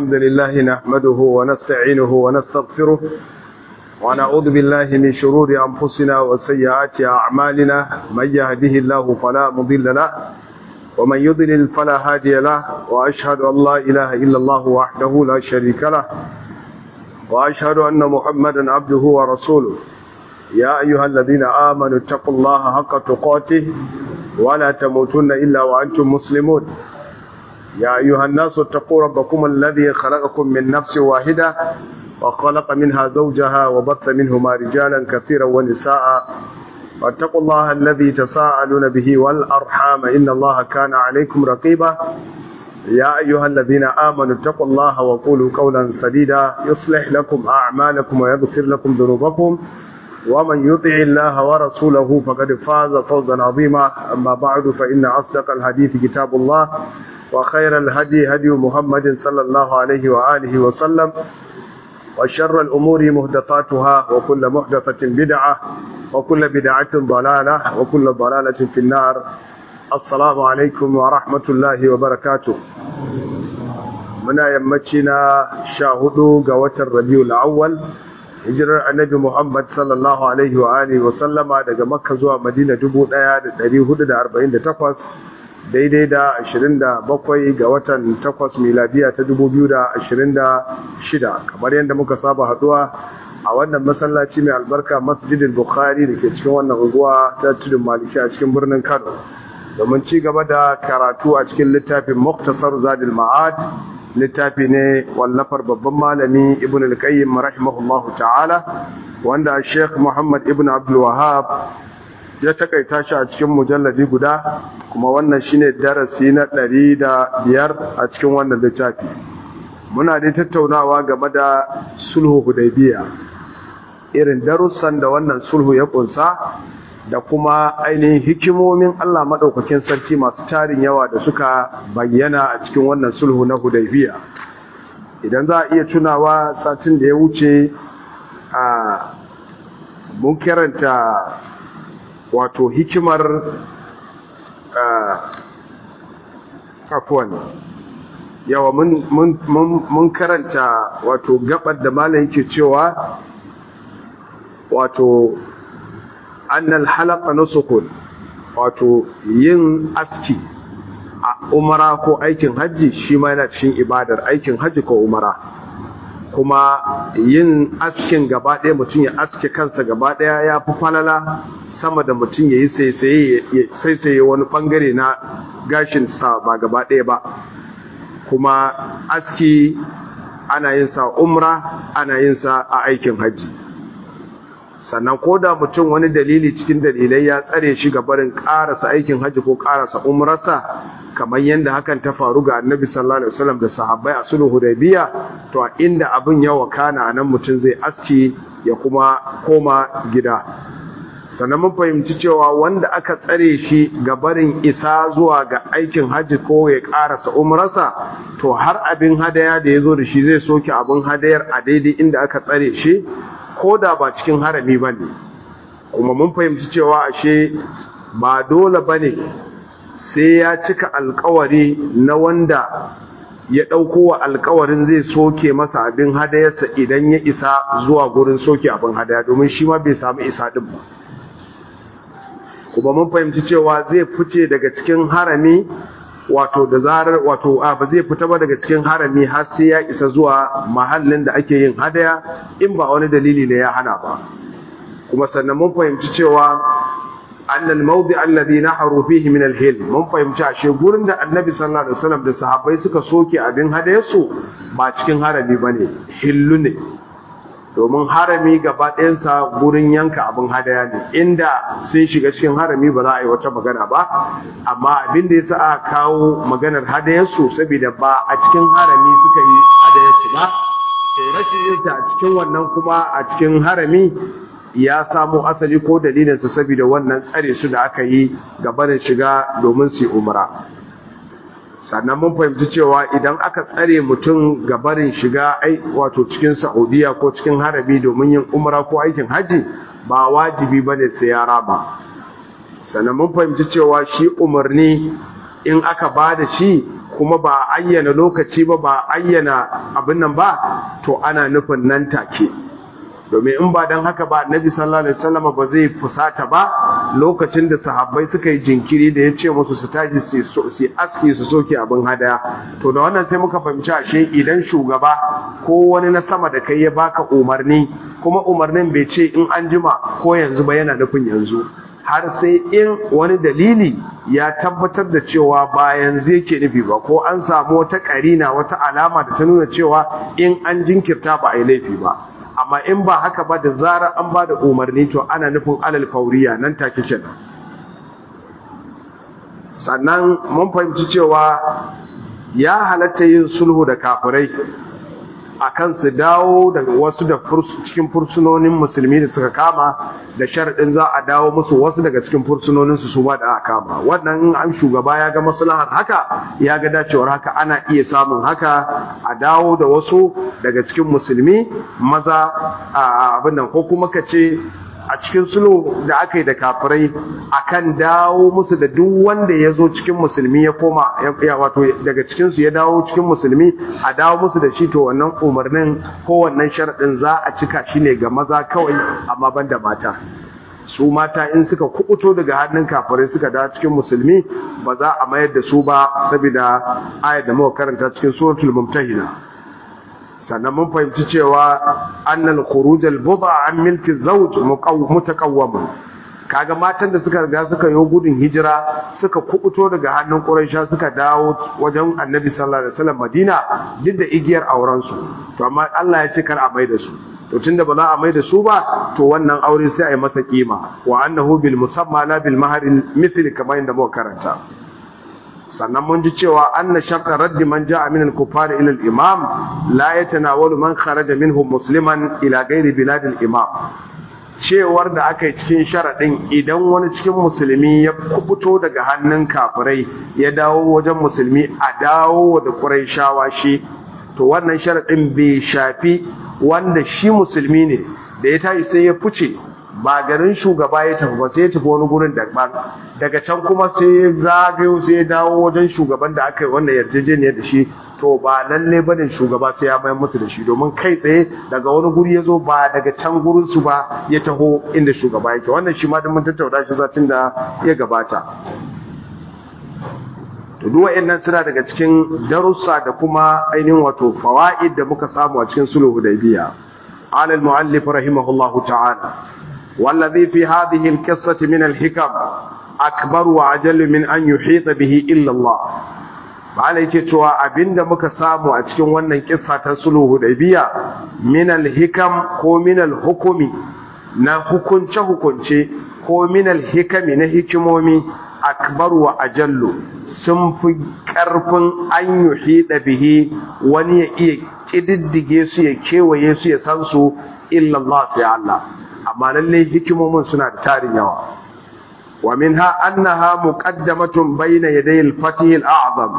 الحمد لله نحمده ونستعينه ونستغفره ونعوذ بالله من شرور أنفسنا وسيئات أعمالنا من يهده الله فلا مضل له ومن يضلل فلا هادي له وأشهد أن لا إله إلا الله وحده لا شريك له وأشهد أن محمدا عبده ورسوله يا أيها الذين آمنوا اتقوا الله حق تقاته ولا تموتن إلا وأنتم مسلمون يا أيها الناس اتقوا ربكم الذي خلقكم من نفس واحدة وخلق منها زوجها وبث منهما رجالا كثيرا ونساء واتقوا الله الذي تساءلون به والأرحام إن الله كان عليكم رقيبا يا أيها الذين آمنوا اتقوا الله وقولوا قولا سديدا يصلح لكم أعمالكم ويغفر لكم ذنوبكم ومن يطع الله ورسوله فقد فاز فوزا عظيما أما بعد فإن أصدق الحديث كتاب الله وخير الهدي هدي محمد صلى الله عليه وآله وسلم وشر الأمور مهدثاتها وكل محدثة بدعة وكل بدعة ضلالة وكل ضلالة في النار السلام عليكم ورحمة الله وبركاته muna yammaci na sha hudu ga watan rabiul awwal hijirar annabi muhammad sallallahu alaihi wa alihi wa sallama daga makka zuwa madina 1448 daidai da 27 ga watan 8 miladiya ta 2026 kamar yadda muka saba haduwa a wannan masallaci mai albarka masjidin bukhari da ke cikin wannan unguwa ta tudun maliki a cikin birnin kano domin ci gaba da karatu a cikin littafin muktasar zadil ma'ad littafi ne wallafar babban malami ibn al-qayyim rahimahullahu ta'ala wanda sheikh muhammad ibn abdul wahab ya takaita shi a cikin mujalladi guda kuma wannan shine darasi na ɗari da biyar a cikin wannan littafi muna dai tattaunawa game da sulhu hudaybiya irin darussan da wannan sulhu ya kunsa da kuma ainihin hikimomin Allah maɗaukakin sarki masu tarin yawa da suka bayyana a cikin wannan sulhu na hudaybiya idan za a iya tunawa satin da ya wuce a mun karanta wato hikimar afuwan yawa mun karanta wato gabar da malam yake cewa wato annal halaka nusukun wato yin aski a umara ko aikin hajji shi ma yana cikin ibadar aikin hajji ko umara kuma yin askin gaba ɗaya mutum ya aske kansa gaba ɗaya ya fi falala sama da mutum ya yi saisaye wani ɓangare na gashinsa ba gaba ɗaya ba kuma aski ana yin sa umra ana yin sa a aikin hajji sannan ko da mutum wani dalili cikin dalilai ya tsare shi ga barin ƙarasa aikin hajji ko ƙarasa umrarsa kamar yadda hakan ta faru ga annabi sallallahu alaihi wasallam da sahabbai a sulhu hudaybiya to a inda abin ya wakana nan mutum zai aski ya kuma koma gida sannan mun fahimci cewa wanda aka tsare shi ga barin isa zuwa ga aikin hajji ko ya karasa umrarsa to har abin hadaya da ya zo da shi zai soke abin hadayar a daidai inda aka tsare shi ko da ba cikin harami ba ne kuma mun fahimci cewa ashe ba dole ba ne sai ya cika alkawari na wanda ya ɗauko wa alkawarin zai soke masa abin hadayarsa idan ya isa zuwa gurin soke abin hadaya domin shi ma bai samu isa ɗin ba kuma mun fahimci cewa zai fice daga cikin harami wato da zarar wato a ba zai fita ba daga cikin harami har sai ya isa zuwa mahallin da ake yin hadaya in ba wani dalili ne ya hana ba kuma sannan mun fahimci cewa annal mawdi alladhi naharu fihi min al-hil mun fahimci ashe gurin da annabi sallallahu alaihi wasallam da sahabbai suka soke abin hadayarsu ba cikin harami bane hillu ne domin harami gaba ɗayansa gurin yanka abin hadaya ne inda sun shiga cikin harami ba za a yi wata magana ba amma abin da ya sa aka kawo maganar hadayarsu saboda ba a cikin harami suka yi hadayarsu ba to rashin yin ta a cikin wannan kuma a cikin harami ya samo asali ko dalilinsa saboda wannan tsare su da aka yi gabanin shiga domin su yi umra sannan mun fahimci cewa idan aka tsare mutum gabarin shiga ai wato cikin Saudiya ko cikin harabi domin yin umra ko aikin haji ba wajibi bane sai ya raba sannan mun fahimci cewa shi umarni in aka bada shi kuma ba ayyana lokaci ba ba ayyana abin nan ba to ana nufin nan take domin in ba don haka ba annabi sallallahu alaihi wasallam ba zai fusata ba lokacin da sahabbai suka yi jinkiri da ya ce musu su tashi su aski su soke abin hadaya to da wannan sai muka fahimci ashe idan shugaba ko wani na sama da kai ya baka umarni kuma umarnin bai ce in an jima ko yanzu ba yana nufin yanzu har sai in wani dalili ya tabbatar da cewa ba yanzu yake nufi ba ko an samu wata karina wata alama da ta nuna cewa in an jinkirta ba a yi laifi ba amma in ba haka ba da zarar an ba da umarni to ana nufin alal fauriya nan take kenan sannan mun fahimci cewa ya halatta yin sulhu da kafirai akan su dawo daga wasu da cikin fursunonin musulmi da suka kama da sharaɗin za a dawo musu wasu daga cikin fursunonin su su ba da aka kama wannan an shugaba ya ga maslahar haka ya ga dacewar haka ana iya samun haka a dawo da wasu daga cikin musulmi maza a abin nan ko kuma ka ce a cikin sulhu da aka yi da kafirai akan dawo musu da duk wanda ya zo cikin musulmi ya koma ya wato daga cikinsu ya dawo cikin musulmi a dawo musu da shi to wannan umarnin ko wannan sharaɗin za a cika shi ne ga maza kawai amma ban da mata su mata in suka kubuto daga hannun kafirai suka dawo cikin musulmi ba za a mayar da su ba saboda ayat da muka karanta cikin suratul mumtahina sannan mun fahimci cewa annal khuruj al buda an milki zawj mutaqawwam kaga matan da suka riga suka yi gudun hijira suka kubuto daga hannun quraisha suka dawo wajen annabi sallallahu alaihi wasallam madina duk da igiyar auren su to amma Allah ya ce kar a mai da su to tunda ba za a mai da su ba to wannan aure sai a yi masa kima wa annahu bil musamma la bil mahar mithli kamar inda muka karanta sannan mun ji cewa anna sharta raddi man ja'a min al-kuffar ila al-imam la yatanawalu man kharaja minhum musliman ila ghairi bilad al-imam cewar da aka yi cikin sharadin idan wani cikin musulmi ya kubuto daga hannun kafirai ya dawo wajen musulmi a dawo da quraishawa shi to wannan sharadin bai shafi wanda shi musulmi ne da ya tashi sai ya fice ba garin shugaba ya tafi ba sai ya tafi wani gurin daban daga can kuma sai ya zagayo sai ya dawo wajen shugaban da aka yi wannan yarjejeniyar da shi to ba lalle bane shugaba sai ya mayar musu da shi domin kai tsaye daga wani guri ya zo ba daga can gurin su ba ya taho inda shugaba yake wannan shi ma da mun tattauna shi satin da ya gabata to duk wa'annan suna daga cikin darussa da kuma ainihin wato fawaid da muka samu a cikin sulhu hudaybiya qala al-muallif rahimahullahu ta'ala والذي في هذه القصة من الحكم أكبر وأجل من أن يحيط به إلا الله yake cewa abinda muka samu a cikin wannan kissa ta sulhu hudaybiya min al-hikam ko min al-hukumi na hukunce hukunce ko min al-hikami na hikimomi akbar wa ajallu sun fi karfin an yuhida bihi wani ya iya kididdige su ya kewaye su ya san su illa Allah sai Allah amma lalle hikimomin suna da tarin yawa wa minha annaha muqaddamatun bayna yaday al-fatih al-a'zam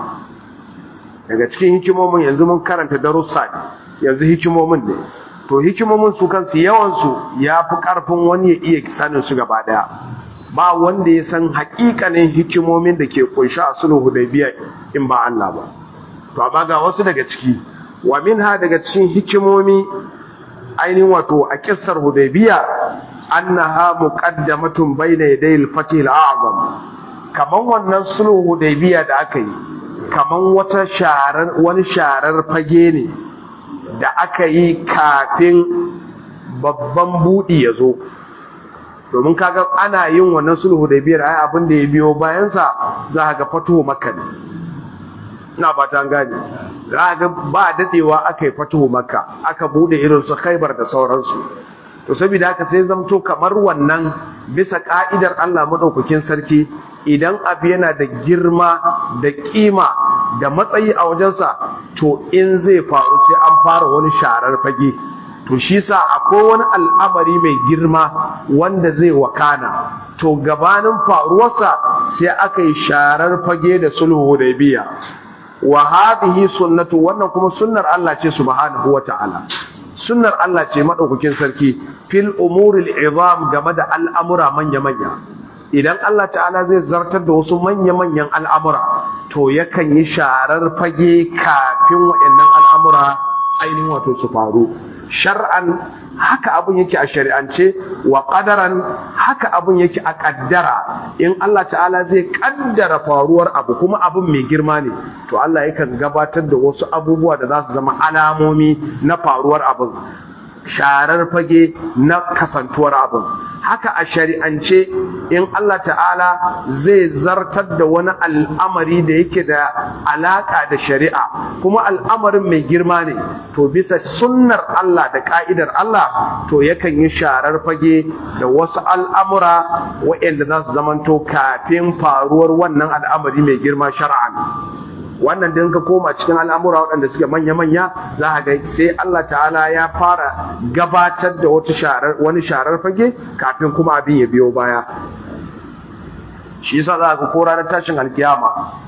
daga cikin hikimomin yanzu mun karanta darussa yanzu hikimomin ne to hikimomin su kansu yawan su yafi karfin wani ya iya sanin su gaba daya ba wanda ya san hakikanin hikimomin da ke kunshi a sulhu hudaybiya in ba Allah ba to amma ga wasu daga ciki wa minha daga cikin hikimomi ainihin wato a kissar hudaybiya annaha muqaddamatun bayna yaday al-fatih al-a'zam kaman wannan sulhu hudaybiya da aka yi kaman wata sharar wani sharar fage ne da aka yi kafin babban budi ya zo domin kaga ana yin wannan sulhu hudaybiyar ai abin da ya biyo bayan sa za ka ga fatuhu makka ne ina fata an gane za ga ba dadewa aka yi fatuhu makka aka bude irin su khaybar da sauransu to saboda haka sai zamto kamar wannan bisa ka'idar Allah madaukakin sarki idan abu yana da girma da kima da matsayi a wajensa to in zai faru sai an fara wani sharar fage to shi sa akwai wani al'amari mai girma wanda zai wakana to gabanin faruwarsa sai aka yi sharar fage da sulhu da biya wa hadhihi sunnatu wannan kuma sunnar Allah ce subhanahu wata'ala sunnar Allah ce madaukakin sarki fil umuril izam game da al'amura manya manya idan Allah ta'ala zai zartar da wasu manya manyan al'amura to yakan yi sharar fage kafin waɗannan al'amura ainihin wato su faru shar'an haka abun yake a shari'ance wa qadaran haka abun yake a kaddara in Allah ta'ala zai kaddara faruwar abu kuma abun mai girma ne to Allah yakan gabatar da wasu abubuwa da za su zama alamomi na faruwar abun sharar fage na kasantuwar abin haka a shari'ance in Allah ta'ala zai zartar da wani al'amari da yake da alaka da shari'a kuma al'amarin mai girma ne to bisa sunnar Allah da ka'idar Allah to yakan yi sharar fage da wasu al'amura waɗanda za su zamanto kafin faruwar wannan al'amari mai girma shar'an wannan din ka koma cikin al'amura waɗanda suke manya-manya za a ga sai Allah ta'ala ya fara gabatar da wata sharar wani sharar fage kafin kuma abin ya biyo baya shi yasa za ka kora na tashin alkiyama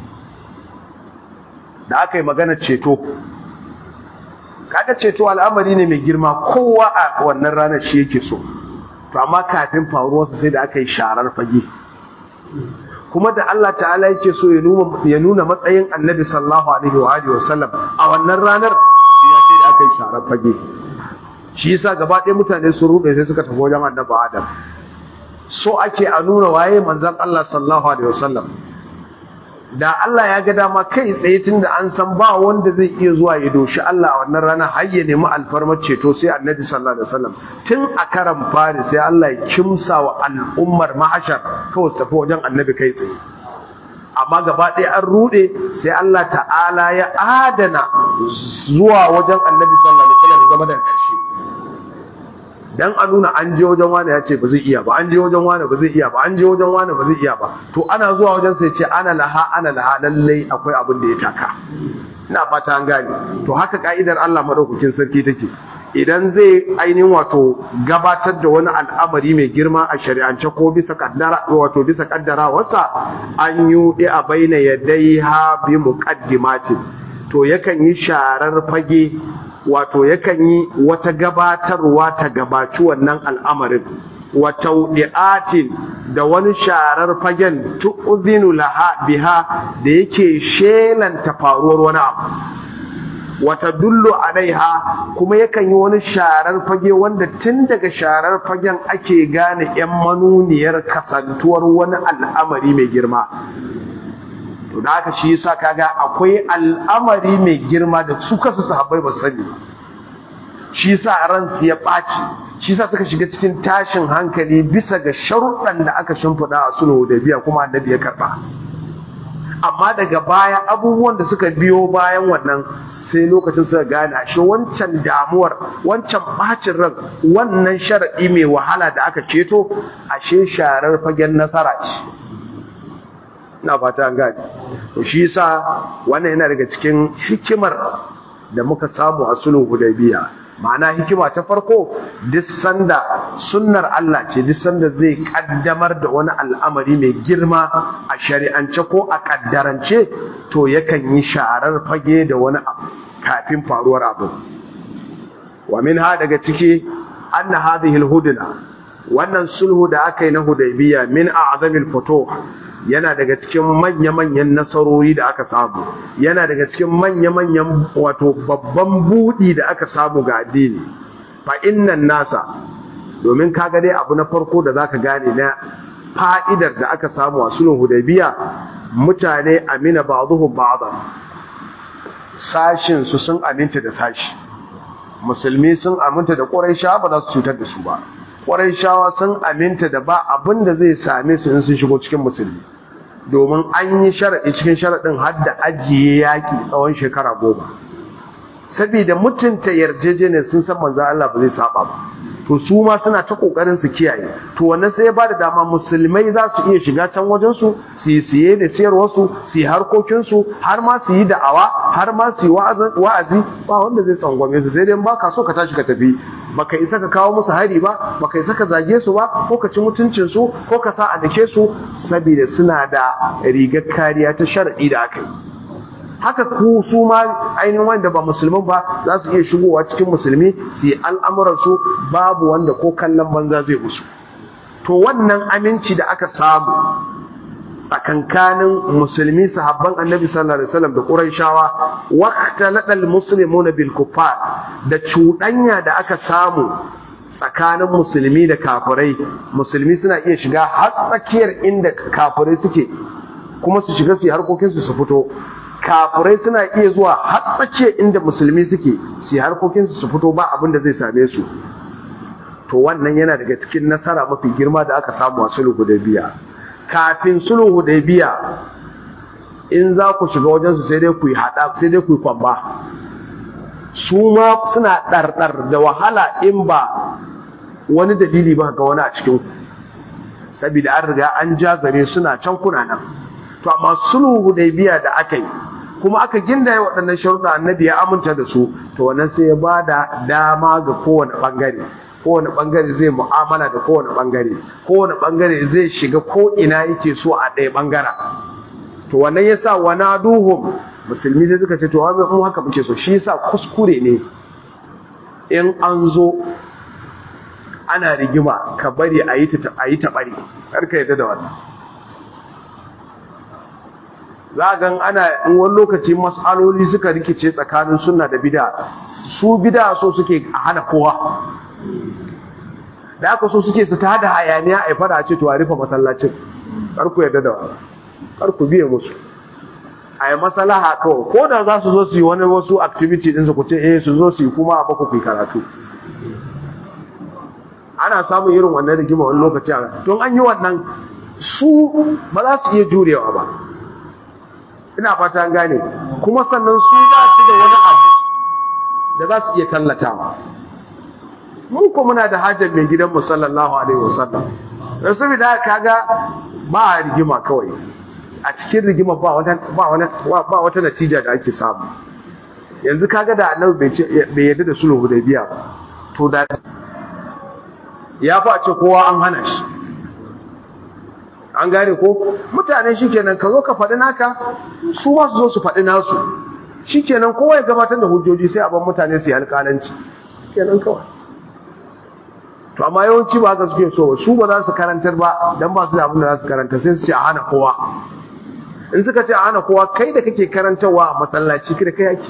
da aka yi magana ceto kaga ceto al'amari ne mai girma kowa a wannan ranar shi yake so to amma kafin faruwarsa sai da aka yi sharar fage kuma da Allah ta'ala yake so ya nuna matsayin annabi sallallahu alaihi wa alihi wasallam a wannan ranar shi ya ce da aka yi sharar fage shi yasa gaba ɗaya mutane sun rube sai suka tafi wajen annabi Adam so ake a nuna waye manzon Allah sallallahu alaihi wasallam da Allah ya ga dama kai tsaye tunda an san ba wanda zai iya zuwa ya doshi Allah a wannan rana har ya nemi alfarmar ceto sai annabi sallallahu alaihi wasallam tun a karan fari sai Allah ya kimsa wa al'ummar mahashar kawai su tafi wajen annabi kai tsaye amma gaba ɗaya an rude sai Allah ta'ala ya adana zuwa wajen annabi sallallahu alaihi wasallam zama da ƙarshe dan a nuna an je wajen wani ya ce ba zai iya ba an je wajen wani ba zai iya ba an je wajen wani ba zai iya ba to ana zuwa wajen sai ce ana laha ana laha lallai akwai abin da ya taka ina fata an gane to haka ka'idar Allah madaukakin sarki take idan zai ainihin wato gabatar da wani al'amari mai girma a shari'ance ko bisa kaddara wato bisa kaddarawarsa an yi a baina yadaiha bi muqaddimatin to yakan yi sharar fage wato yakan yi wata gabatarwa ta gabaci wannan al'amarin wata wudi'atin da wani sharar fagen tu'zinu laha biha da yake shelanta faruwar wani abu wata dullu alaiha kuma yakan yi wani sharar fage wanda tun daga sharar fagen ake gane 'yan manuniyar kasantuwar wani al'amari mai girma to da haka shi yasa kaga akwai al'amari mai girma da su kasu sahabbai ba sani ba shi yasa ransu ya ɓaci shi yasa suka shiga cikin tashin hankali bisa ga sharuɗan da aka shimfiɗa a sulhu da biya kuma annabi ya karɓa amma daga baya abubuwan da suka biyo bayan wannan sai lokacin suka gane ashe wancan damuwar wancan bacin ran wannan sharaɗi mai wahala da aka ceto ashe sharar fagen nasara ce ina fata an gane to shi yasa wannan yana daga cikin hikimar da muka samu a sulhu hudaybiya ma'ana hikima ta farko duk sanda sunnar Allah ce duk sanda zai kaddamar da wani al'amari mai girma a shari'ance ko a kaddarance to yakan yi sharar fage da wani abu kafin faruwar abu wa minha daga ciki anna hadhihi al-hudna wannan sulhu da aka yi na hudaybiya min a'zamil futuh yana daga cikin manya-manyan nasarori da aka samu yana daga cikin manya-manyan wato babban budi da aka samu ga addini fa innan nasa domin kaga dai abu na farko da zaka gane na fa'idar da aka samu a sulhun hudaybiya mutane amina ba'dhum ba'dhan sashin su sun aminta da sashi musulmi sun aminta da quraisha ba za su cutar da su ba quraishawa sun aminta da ba abin da zai same su in sun shigo cikin musulmi domin an yi sharaɗi cikin sharaɗin har da ajiye yaƙi tsawon shekara goma saboda mutunta yarjejeniyar sun san manzo Allah ba zai saba ba to su ma suna ta kokarin su kiyaye to wannan sai ya ba da dama musulmai za su iya shiga can wajen su su yi siye da siyarwar su su yi harkokin su har ma su yi da'awa har ma su yi wa'azi ba wanda zai tsangwame su sai dai ba ka so ka tashi ka tafi baka isa ka kawo musu hari ba baka isa ka zage su ba ko ka ci mutuncin su ko ka sa a dake su saboda suna da rigar kariya ta shar'i da aka yi haka ku su ma ainihin wanda ba musulman ba za su iya shigowa cikin musulmi su yi al'amuransu babu wanda ko kallon banza zai musu to wannan aminci da aka samu tsakankanin musulmi sahabban annabi sallallahu alaihi wasallam da quraishawa waqtalata almuslimuna bil kuffar da cuɗanya da aka samu tsakanin musulmi da kafirai musulmi suna iya shiga har tsakiyar inda kafirai suke kuma su shiga su yi harkokinsu su fito kafirai suna iya zuwa har tsakiyar inda musulmi suke su yi harkokinsu su fito ba abin da zai same su to wannan yana daga cikin nasara mafi girma da aka samu a sulhu hudaybiya kafin sulhu hudaybiya in za ku shiga wajen su sai dai ku yi hada sai dai ku yi kwamba su ma suna ɗarɗar da wahala in ba wani dalili ba ga wani a cikin ku saboda an riga an jazare suna can kuna nan to amma sulhu hudaybiya da aka yi kuma aka gindaye waɗannan sharuɗa annabi ya aminta da su to wannan sai ya bada dama ga kowane bangare kowane bangare zai mu'amala da kowane bangare kowane bangare zai shiga ko ina yake so a ɗaya bangara to wannan yasa wana duhum musulmi sai suka ce to mu haka muke so shi yasa kuskure ne in an zo ana rigima ka bari a yi ta a yi ta bari karka yadda da wannan za gan ana in wani lokaci mas'aloli suka rikice tsakanin sunna da bid'a su bid'a so suke a hana kowa da aka so suke su ta hada hayaniya a fada ce to a rufe masallacin kar ku yadda da wannan kar ku biye musu a yi masalaha kawai ko da za su zo su yi wani wasu activity ɗinsu ku ce eh su zo su yi kuma a baku ku karatu ana samun irin wannan rigima wani lokaci a don an yi wannan su ba za su iya jurewa ba ina fata an gane kuma sannan su ba su da wani abu da za su iya tallatawa mun ko muna da hajjar mai gidanmu sallallahu alaihi wasallam da saboda kaga ba a rigima kawai a cikin rigima ba wata ba wani ba wata natija da ake samu yanzu kaga da annabi bai bai yarda da sulhu hudaybiya ba to da ya fa ce kowa an hana shi an gane ko mutane shikenan ka zo ka faɗi naka su ma su zo su faɗi nasu shikenan kowa ya gabatar da hujjoji sai a ban mutane su yi alƙalanci kenan kawai to amma yawanci ba haka suke so su ba za su karantar ba dan ba su da abin da za su karanta sai su ce a hana kowa in suka ce a hana kowa kai da kake karantarwa a masallaci kada kai yake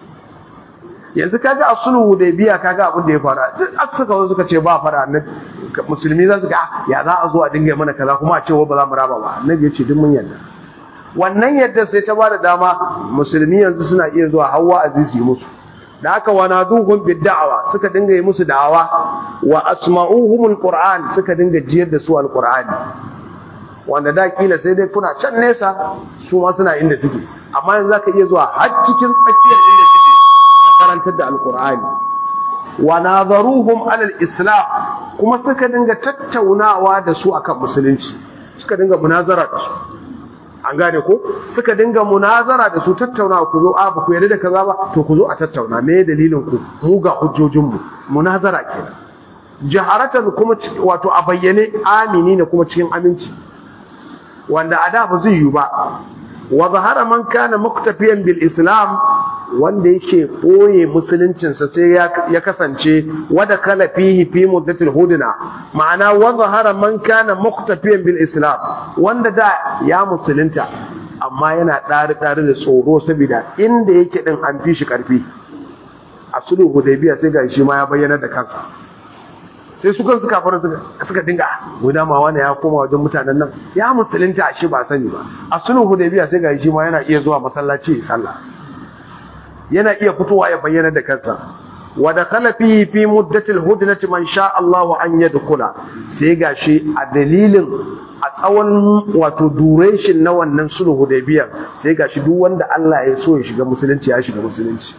yanzu kaga a sulhu da biya kaga abin da ya fara duk aka suka zo suka ce ba fara annabi musulmi za su ga ya za a zo a dinga mana kaza kuma a ce ba za mu raba ba annabi ya ce duk mun yarda wannan yadda sai ta bada dama musulmi yanzu suna iya zuwa hawa azizi musu da haka wa naduhum bid-da'wa suka dinga yi musu da'awa wa asma'uhum al-qur'an suka dinga jiyar da su al-qur'ani wanda da kila sai dai kuna can nesa su ma suna inda suke amma yanzu zaka iya zuwa har cikin tsakiyar inda suke ka karantar da al-qur'ani wa nazaruhum ala al-islam kuma suka dinga tattaunawa da su akan musulunci suka dinga munazara da su an gane ko suka dinga munazara da su tattauna ku zo a ba ku yarda da kaza ba to ku zo a tattauna me dalilin ku mu ga hujjojin mu munazara kenan jaharatan kuma wato a bayyane amini ne kuma cikin aminci wanda a da ba zai yi ba wa zahara man kana muktafiyan bil islam wanda yake ɓoye musuluncinsa sai ya kasance wada kala fihi fi muddatil hudna ma'ana wa zahara man kana muqtafiyan bil islam wanda da ya musulunta amma yana ɗari ɗari da tsoro saboda inda yake din an fi shi ƙarfi a sulhu hudaybiya sai ga shi ma ya bayyana da kansa sai su kansu kafin suka dinga guda ma wani ya koma wajen mutanen nan ya musulunta a shi ba sani ba a sulhu hudaybiya sai ga shi ma yana iya zuwa masallaci ya sallah yana iya fitowa ya bayyana da kansa wa dakhala fihi fi muddatil hudnati man sha Allah an yadkhula sai gashi a dalilin a tsawon wato duration na wannan sulhu hudaybiyar sai gashi duk wanda Allah ya so ya shiga musulunci ya shiga musulunci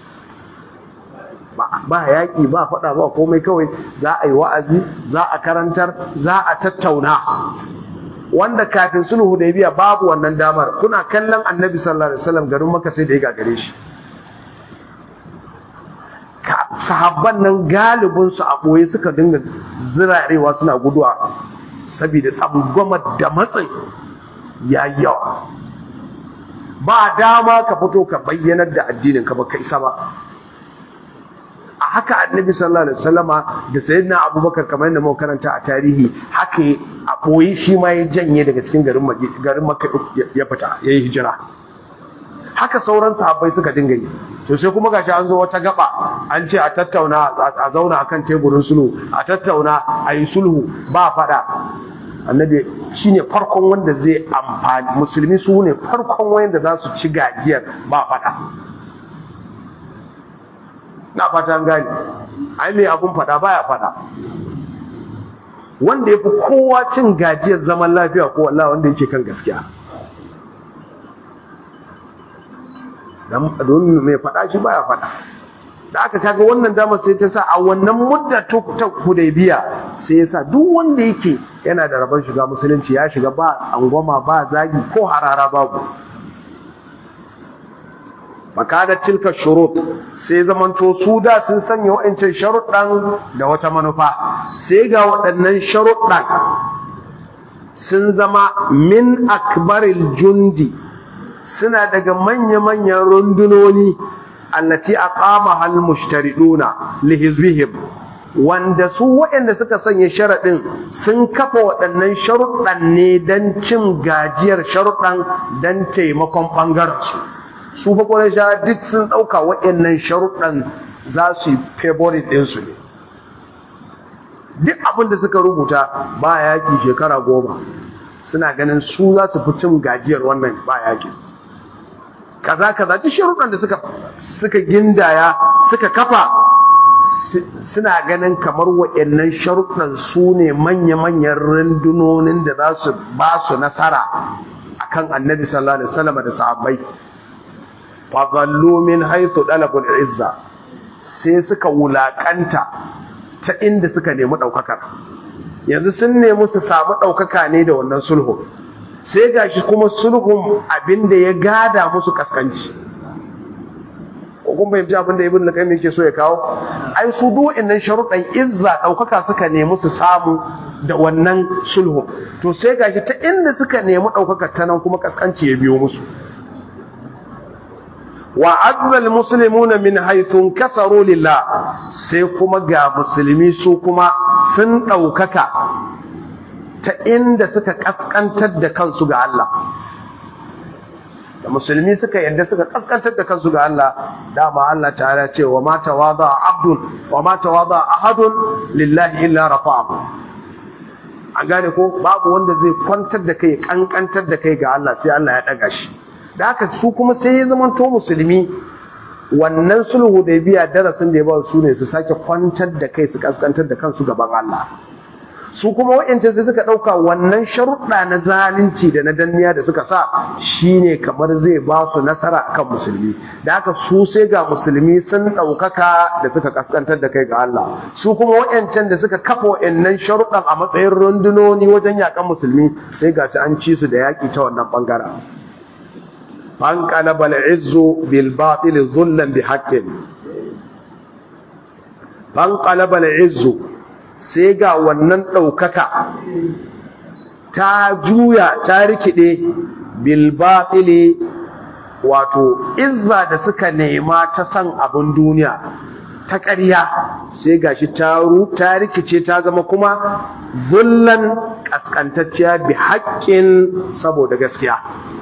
ba yaƙi ba faɗa ba komai kawai za a yi wa'azi za a karantar za a tattauna wanda kafin sulhu hudaybiya babu wannan damar kuna kallon annabi sallallahu alaihi wasallam garin maka sai da ya gagare shi sahabban nan galibinsu a ɓoye suka dinga zirarewa suna guduwa saboda tsangwama da matsin ya yawa ba dama ka fito ka bayyanar da addinin ka baka isa ba a haka annabi sallallahu alaihi wasallama da sayyidina abubakar kamar yadda muka karanta a tarihi haka a boye shi ma ya janye daga cikin garin garin makka ya fita yayi hijira haka sauran sahabbai suka dinga yi to sai kuma gashi an zo wata gaba an ce a tattauna a zauna akan teburin sulhu a tattauna a yi sulhu ba fada annabi shine farkon wanda zai amfani musulmi su ne farkon wanda za su ci gajiyar ba fada na fata gani ai mai abun fada baya fada wanda ya fi kowa cin gajiyar zaman lafiya ko Allah wanda yake kan gaskiya don mai fada shi baya fada da aka kaga wannan damar sai ta sa a wannan mudda ta hudaybiya sai ya sa duk wanda yake yana da rabon shiga musulunci ya shiga ba tsangwama ba zagi ko harara babu makadar tilka shurut sai zamanto su da sun sanya wa'ancan sharuɗan da wata manufa sai ga waɗannan sharuɗan sun zama min akbaril jundi suna daga manya-manyan rundunoni allati aqamaha al-mushtariduna li hizbihim wanda su waɗanda suka sanya sharaɗin sun kafa waɗannan sharuɗan ne don cin gajiyar sharuɗan don taimakon ɓangarensu su fa ƙwarar duk sun ɗauka waɗannan sharuɗan za su yi favorit ɗinsu ne duk abin da suka rubuta ba yaƙi shekara goma suna ganin su za su fi cin gajiyar wannan ba yaƙi kaza kaza duk sharuɗan da suka suka gindaya suka kafa suna ganin kamar waɗannan sharuɗan su ne manya-manyan rundunonin da za su ba su nasara akan annabi sallallahu alaihi wasallam da sahabbai fadallu min haythu dalabul izza sai suka wulakanta ta inda suka nemi daukakar yanzu sun nemi su samu daukaka ne da wannan sulhu sai gashi kuma sulhun abinda ya gada musu kaskanci ko kun bayyana abinda ibn al-qayyim yake so ya kawo ai su duk innan sharuɗan izza daukaka suka nemi su samu da wannan sulhu to sai gashi ta inda suka nemi daukaka ta nan kuma kaskanci ya biyo musu wa azzal muslimuna min haythu kasaru lillah sai kuma ga musulmi su kuma sun daukaka ta inda suka kaskantar da kansu ga Allah da musulmi suka yadda suka kaskantar da kansu ga Allah dama Allah ta'ala ce wa ma tawada abdun wa ma tawada ahadun lillahi illa rafa'ahu an gane ko babu wanda zai kwantar da kai kankantar da kai ga Allah sai Allah ya daga shi da haka su kuma sai ya zama to musulmi wannan sulhu da biya darasin da ya ba su ne su sake kwantar da kai su kaskantar da kansu gaban Allah su kuma wa'yance sai suka ɗauka wannan sharuɗa na zalunci da na danniya da suka sa shine kamar zai ba su nasara akan musulmi da haka su sai ga musulmi sun ɗaukaka da suka kaskantar da kai ga Allah su kuma wa'yancan da suka kafa wa'yannan sharuɗan a matsayin rundunoni wajen yakan musulmi sai ga su an ci su da yaƙi ta wannan ɓangaren fanqalaba al-izzu bil batil dhullan bi haqqin fanqalaba al-izzu sai ga wannan daukaka ta juya ta rikide bil batil wato izza da suka nema ta san abun duniya ta ƙarya sai gashi ta ta rikice ta zama kuma zullan kaskantacciya bi haqqin saboda gaskiya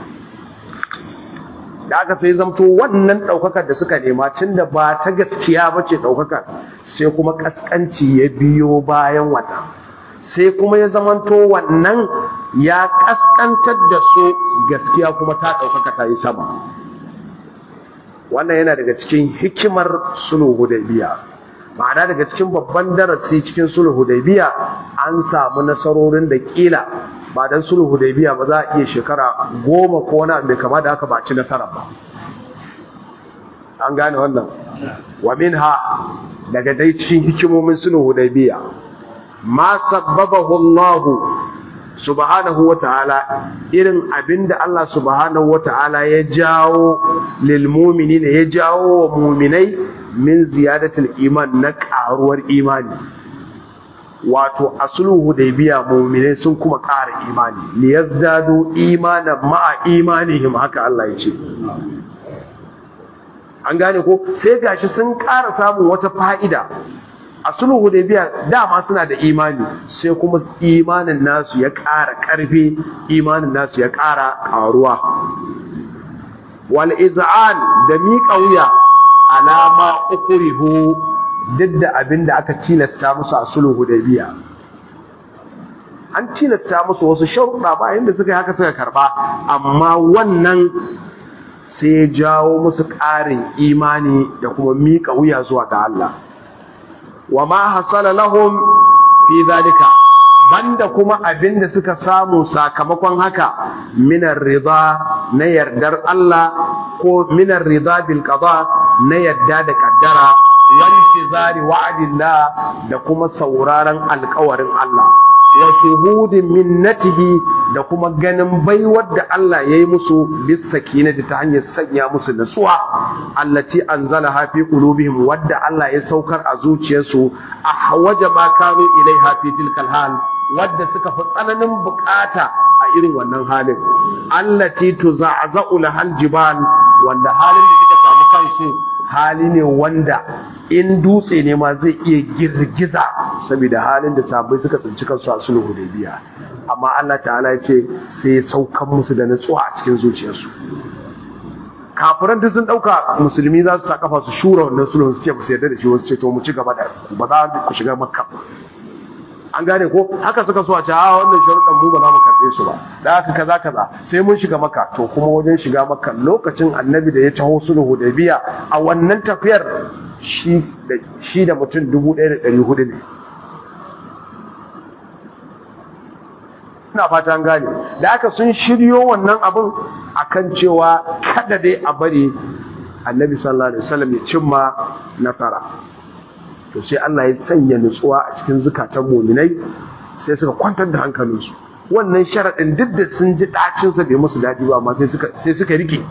da aka sai zamto wannan ɗaukakar da suka nema tun da ba ta gaskiya ba ce ɗaukakar sai kuma ƙasƙanci ya biyo bayan wannan sai kuma ya zamanto wannan ya ƙasƙantar da su gaskiya kuma ta ɗaukaka ta yi sama wannan yana daga cikin hikimar sulhu hudaybiya ma'ana daga cikin babban darasi cikin sulhu hudaybiya an samu nasarorin da kila ba dan sulhu hudaybiya ba za a iya shekara goma ko wani mai kama da haka ba ci nasara ba an gane wannan wa minha daga dai cikin hikimomin sulhu hudaybiya ma sabbabahu Allah subhanahu wata'ala irin abinda Allah subhanahu wata'ala ya jawo lil mu'minina ya jawo wa mu'minai min ziyadatul iman na karuwar imani wato asulu hudaybiya mu'minai sun kuma ƙara imani liyazdadu imanan ma'a imanihim haka Allah ya ce an gane ko sai gashi sun ƙara samun wata fa'ida a sulhu hudaybiya dama suna da imani sai kuma imanin nasu ya ƙara ƙarfi imanin nasu ya ƙara ƙaruwa wal iz'an da miƙa wuya alama ukrihu duk da abin da aka tilasta musu a sulhu hudaybiya an tilasta musu wasu sharuɗa ba inda suka yi haka suka karɓa amma wannan sai ya jawo musu ƙarin imani da kuma miƙa wuya zuwa ga Allah wa ma hasala lahum fi zalika banda kuma abin da suka samu sakamakon haka minar rida na yardar Allah ko minar rida bil qada na yarda da kaddara wantizari wa'adillah da kuma sauraron alƙawarin Allah wa shuhudin minnatihi da kuma ganin baiwar da Allah ya yi musu bis sakinati ta hanyar sanya musu nutsuwa allati anzalaha fi qulubihim wadda Allah ya saukar a zuciyarsu a hawaja ma kanu ilaiha fi tilkal hal wadda suka fi tsananin bukata a irin wannan halin allati tuza'za'u lahal jibal wanda halin da suka samu kansu hali ne wanda in dutse ne ma zai iya girgiza saboda halin da sabai suka tsinci kansu a sulhu hudaybiya amma Allah ta'ala ya ce sai ya saukan musu da natsuwa a cikin zuciyarsu kafiran duk sun dauka musulmi za su sa kafa su shura wannan sulhun su ce ba su yarda da shi wasu ce to mu ci gaba da ba za ku shiga makka an gane ko haka suka so a ce a wannan sharuɗan mu ba za mu karɓe su ba da haka kaza kaza sai mun shiga maka to kuma wajen shiga maka lokacin annabi da ya taho sulhu hudaybiya a wannan tafiyar shi da shi da mutum 1400 ne ina fata an gane da aka sun shiryo wannan abin akan cewa kada dai a bari annabi sallallahu alaihi wasallam ya cimma nasara to sai Allah ya sanya nutsuwa a cikin zukatan muminai sai suka kwantar da hankalinsu wannan sharaɗin duk da sun ji ɗacinsa bai musu daɗi ba amma sai suka rike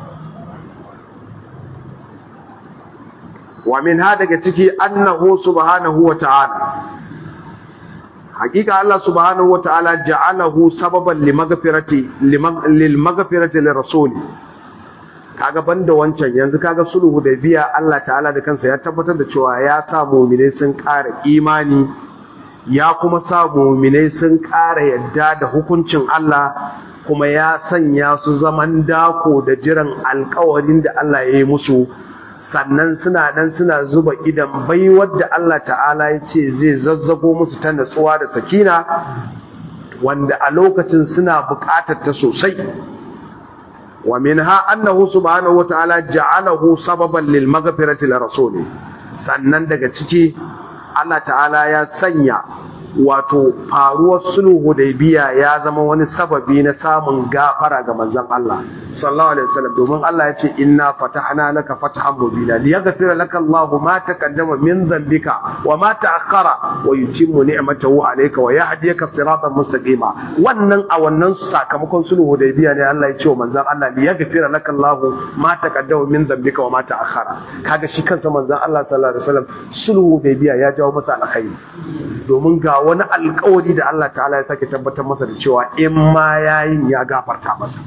wa min ha daga ciki annahu subhanahu wa ta'ala hakika Allah subhanahu wa ta'ala ja'alahu sababan limaghfirati lil maghfirati lirrasuli kaga banda wancan yanzu kaga sulhu da biya Allah ta'ala da kansa ya tabbatar da cewa ya sa mu'minai sun ƙara imani ya kuma sa mu'minai sun ƙara yadda da hukuncin Allah kuma ya sanya su zaman dako da jiran alƙawarin da Allah ya yi musu sannan suna nan suna zuba idan baiwar da Allah ta'ala ya ce zai zazzago musu ta natsuwa da sakina wanda a lokacin suna buƙatar ta sosai ومنها أنه سبحانه وتعالى جعله سببا للمغفرة لرسوله sannan daga ciki Allah ta'ala ya sanya wato faruwar sulhu hudaybiya ya zama wani sababi na samun gafara ga manzon Allah sallallahu alaihi wasallam domin Allah ya ce inna fatahna laka fathan mubina liyaghfira laka Allahu ma taqaddama min dhanbika wa ma ta'akhkhara wa yutimmu ni'matahu alayka wa yahdiyaka siratan mustaqima wannan a wannan sakamakon sulhu hudaybiya ne Allah ya ce wa manzon Allah liyaghfira laka Allahu ma taqaddama min dhanbika wa ma ta'akhkhara kaga shi kansa manzon Allah sallallahu alaihi wasallam sulhu hudaybiya ya jawo masa alkhairi domin ga wani alkawari da Allah ta'ala ya sake tabbatar masa da cewa in ma yayin ya gafarta masa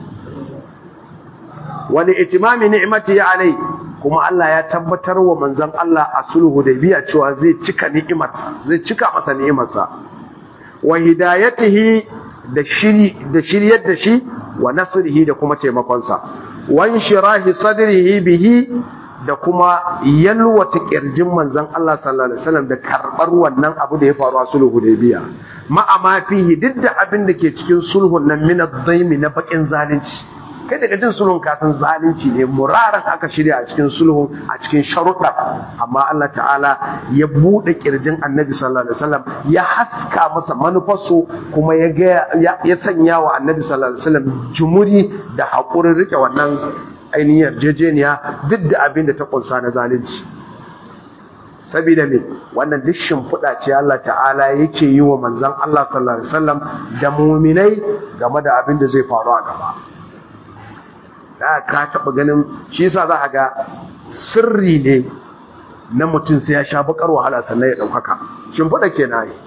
wani itimami ni'imati ya alai kuma Allah ya tabbatar wa manzon Allah a sulhu da biya cewa zai cika ni'imarsa zai cika masa ni'imarsa wa hidayatihi da shiri da shiryar da shi wa nasrihi da kuma taimakonsa wa inshirahi sadrihi bihi da kuma yalwata kirjin manzon Allah sallallahu alaihi wasallam da karbar wannan abu da ya faru a sulhu hudaybiya ma'a ma fihi duk da abin da ke cikin sulhun nan min ad-daimi na bakin zalunci kai daga jin sulhun ka san zalunci ne muraran aka shirya a cikin sulhun a cikin sharuɗa amma Allah ta'ala ya bude kirjin Annabi sallallahu alaihi wasallam ya haska masa manufarsu kuma ya ga ya sanya wa Annabi sallallahu alaihi wasallam jumuri da hakurin rike wannan ainihin yarjejeniya duk da abin da ta kunsa na zalunci saboda me wannan duk shimfiɗa ce Allah ta'ala yake yi wa manzon Allah sallallahu alaihi wasallam da muminai game da abin da zai faru a gaba da ka taɓa ganin shi yasa za a ga sirri ne na mutum sai ya sha bakar wahala sannan ya ɗaukaka shimfiɗa ke na yi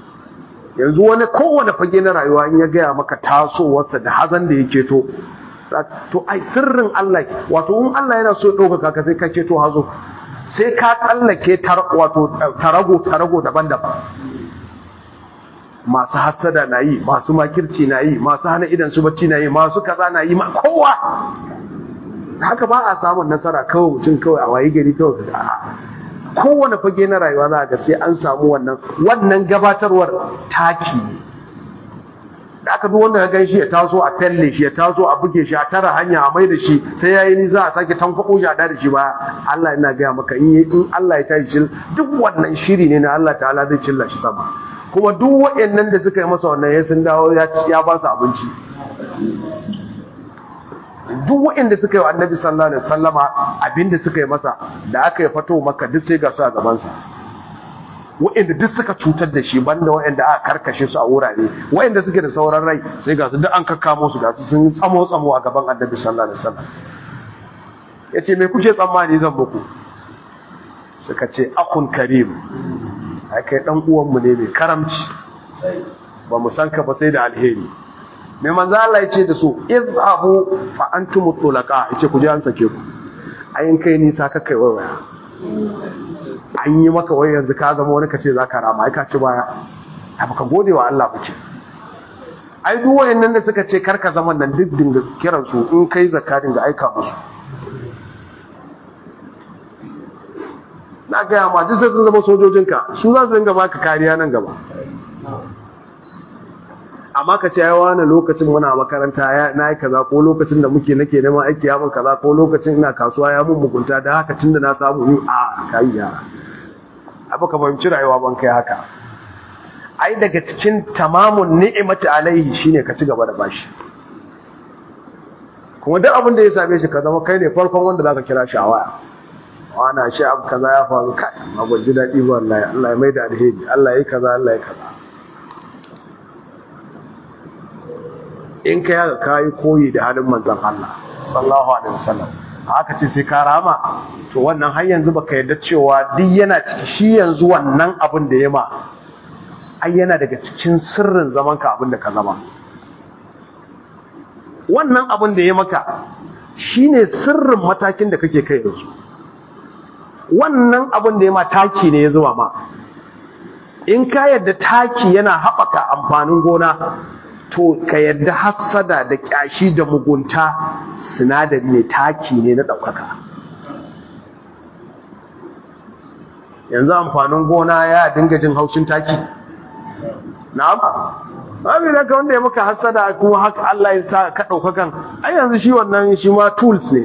yanzu wani kowane fage na rayuwa in ya gaya maka tasowarsa da hazan da yake to to ai sirrin Allah wato in Allah yana so ɗaukaka ka sai ka keto hazo sai ka tsallake wato tarago tarago daban-daban masu hassada na yi masu makirci na yi masu hana idan su bacci na yi masu kaza na yi ma kowa haka ba a samun nasara kawai mutum kawai a wayi gari kawai ka kowane fage na rayuwa za ga sai an samu wannan wannan gabatarwar taki da aka duk wanda ya gan shi ya taso a talle shi ya taso a buge shi a tara hanya a mai da shi sai ya yi nisa a sake tankwako shi a da shi ba Allah yana gaya maka in Allah ya tashi duk wannan shiri ne na Allah ta'ala zai cilla shi sama kuma duk waɗannan da suka yi masa wannan ya sun dawo ya ba su abinci duk waɗanda suka yi wa annabi sallallahu alaihi wasallama abinda suka yi masa da aka yi fato maka duk sai ga su a gabansa waɗanda duk suka cutar da shi banda waɗanda aka karkashe su a wurare waɗanda suke da sauran rai sai ga su duk an kakkamo su ga su sun tsamo tsamo a gaban annabi sallallahu alaihi wasallam yace me kuke tsammani zan muku suka ce akun karim ai kai dan uwan mu ne mai karamci ba mu san ka ba sai da alheri mai manzo Allah yace da su izhabu fa antum tulaqa yace ku je an sake ku ayin kai nisa ka kai waya an yi maka wai yanzu ka zama wani kace zaka rama ai ka ci baya ta baka gode wa Allah kuke ai duk wayannan da suka ce karka zaman nan duk dinga kiran su in kai zakka dinga aika musu na gaya ma duk sai sun zama sojojinka su za su dinga baka kariya nan gaba amma ka ce ya wani lokacin muna makaranta na yi kaza ko lokacin da muke nake neman aiki ya mun kaza ko lokacin ina kasuwa ya mun mugunta da haka tunda na samu yi a kai ya abu ka fahimci rayuwa ban kai haka ai daga cikin tamamun ni'imati alaihi shine ka ci gaba da bashi kuma duk abin da ya same shi ka zama kai ne farkon wanda zaka kira shi a waya wana shi abu kaza ya faru kai amma ban ji daɗi ba wallahi Allah ya maida alheri Allah ya yi kaza Allah ya kaza in ka yaga kayi koyi da halin manzon Allah sallallahu alaihi wasallam haka ce sai ka rama to wannan har yanzu baka yarda cewa duk yana ciki shi yanzu wannan abin da ya ma ai yana daga cikin sirrin zaman ka abin da ka zama wannan abin da ya maka shine sirrin matakin da kake kai yanzu wannan abin da ya ma taki ne ya zuwa ma in ka yadda taki yana haɓaka amfanin gona to ka yadda hassada da ƙyashi da mugunta sinadari ne taki ne na ɗaukaka yanzu amfanin gona ya dinga jin haushin taki na'am babu da ka wanda ya maka hassada kuma haka Allah ya sa ka ɗaukakan ai yanzu shi wannan shi ma tools ne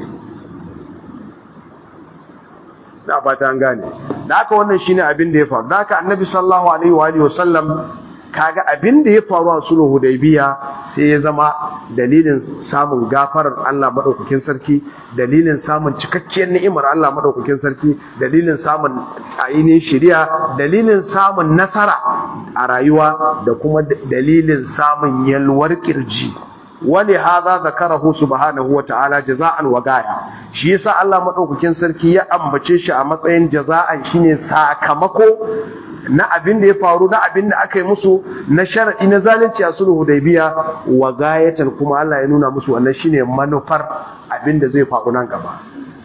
na fata an gane da haka wannan shine abin da ya faru da haka annabi sallallahu alaihi wa alihi wasallam kaga abin da ya faru a sulhu hudaybiya sai ya zama dalilin samun gafarar Allah madaukakin sarki dalilin samun cikakkiyar ni'imar Allah madaukakin sarki dalilin samun ainihin shari'a dalilin samun nasara a rayuwa da kuma dalilin samun yalwar kirji wani haza zakarahu subhanahu wa ta'ala jaza'an wa gaya shi yasa Allah madaukakin sarki ya ambace shi a matsayin jaza'an shine sakamako na abin da ya faru na abin da aka yi musu na shar'i na zalunci a sulhu hudaybiya wa gayatan kuma Allah ya nuna musu wannan shine manufar abin da zai faru nan gaba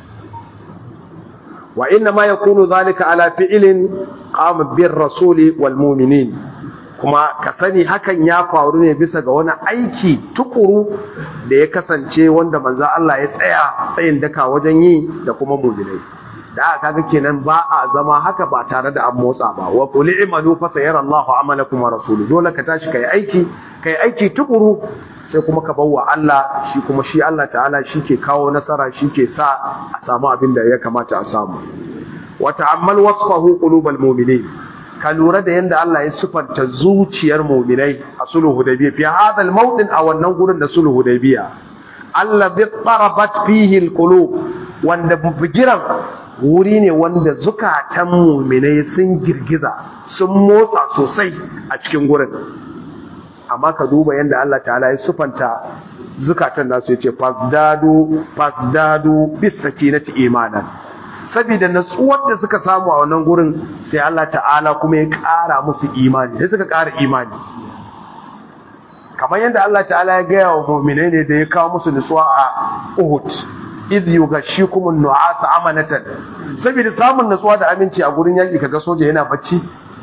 wa inna ma yakunu zalika ala fi'lin qama bir rasuli wal mu'minin kuma ka sani hakan ya faru ne bisa ga wani aiki tukuru da ya kasance wanda manzo Allah ya tsaya tsayin daka wajen yi da kuma mu'minai da aka ga kenan ba a zama haka ba tare da an motsa ba wa qul i'malu fa sayara Allahu amalakum wa rasuluhu dole ka tashi kai aiki kai aiki tukuru sai kuma ka bawa Allah shi kuma shi Allah ta'ala shi ke kawo nasara shi ke sa a samu abin da ya kamata a samu wa ta'ammal wasfahu qulubal mu'minin ka lura da yadda Allah ya sufanta zuciyar muminai a sulhu hudaybiya fi hadal mawdin a wannan gurin da sulhu hudaybiya Allah bi tarabat fihi alqulub wanda bigiran wuri ne wanda zukatan muminai sun girgiza sun motsa sosai a cikin gurin amma ka duba yadda Allah ta'ala ya sufanta zukatan nasu yace fasdadu fasdadu bis sakinati imanan saboda natsuwar da suka samu a wannan gurin sai Allah ta'ala kuma ya ƙara musu imani sai suka ƙara imani kamar yadda Allah ta'ala ya gaya wa mu'minai ne da ya kawo musu nutsuwa a Uhud idh yughashshikum an-nu'asa amanatan saboda samun nutsuwa da aminci a gurin yaki kaga soja yana bacci